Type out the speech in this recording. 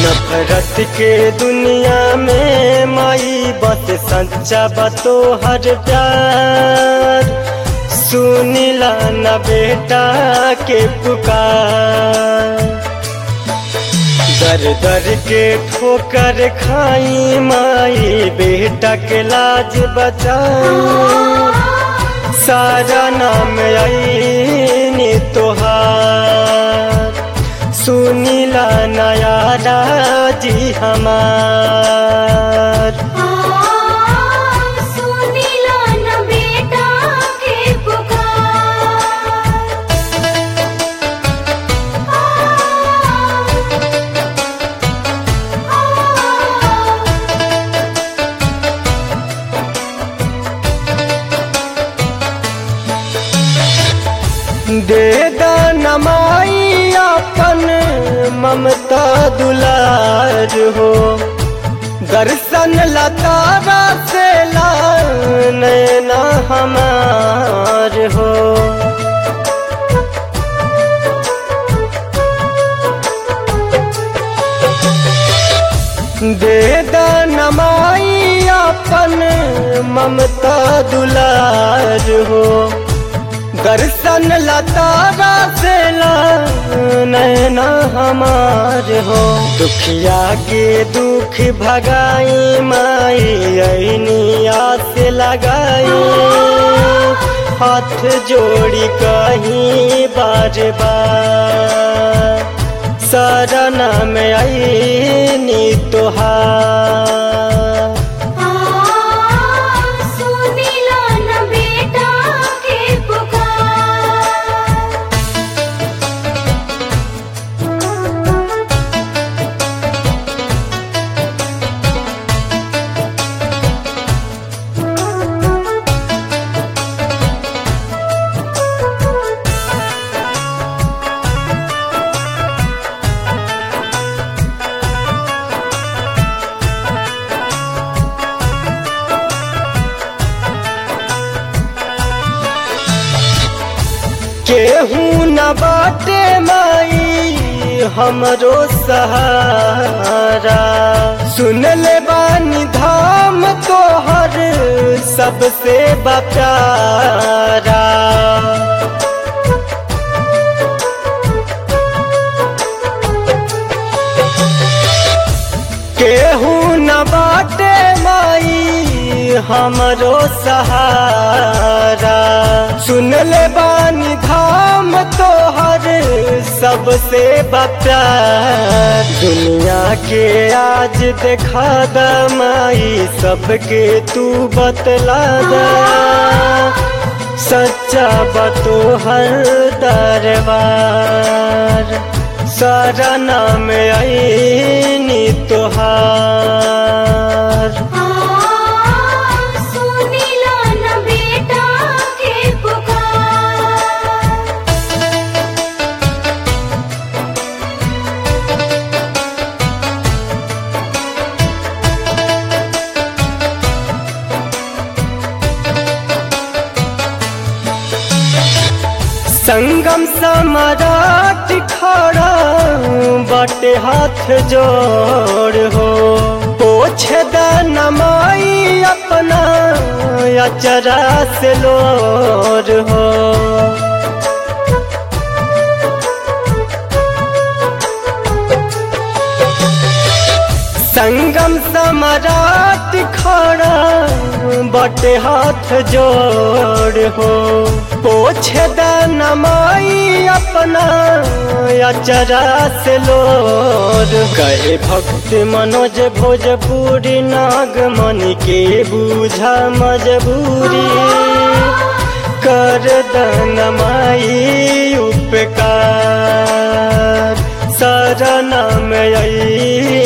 नफरत के दुनिया में माई बस सच्चा बतो हर प्यार सुनिला न बेटा के पुकार दर दर के ठोकर खाई माई बेटा के लाज बचाई सारा नाम आई तोहार सुनीला नया राजी हमार सुनीला न बेटा के पुकार दे नमाई अपन ममता दुलार हो दर्शन लतारा से ला नैना हमार हो दे नमाई अपन ममता दुलार हो दर्शन लतारा से ला नैना हमार हो दुखिया के दुख भगाई माई ऐनी आस लगाई हाथ जोड़ी कहीं बार बार शरण में ऐनी तोहार सुनीला न बेटा के पुकार केहू न बाटे माई हमरो सहारा सुन ले बानी धाम तोहर सबसे बप्यारा केहू न बाटे माई हमरो सहारा सुन ले बानी धाम तोहर सबसे बप्यार दुनिया के आज देखा द माई सबके तू बतला द सच्चा बतो हर दरबार सारा नाम ऐनी तोहार सुनीला न बेटा के पुकार संगम सम्राट खड़ा बटे हाथ जोड़ हो पोछे द नमाई अपना अचरा से लोर हो संगम सम्राट खड़ा बटे हाथ जोड़ हो पोछे द नमाई अपना अचरा से लोर कहे भक्त मनोज भोजपुरी नागमणि के बूझा मजबूरी कर दनमाई उपकार शरण में आई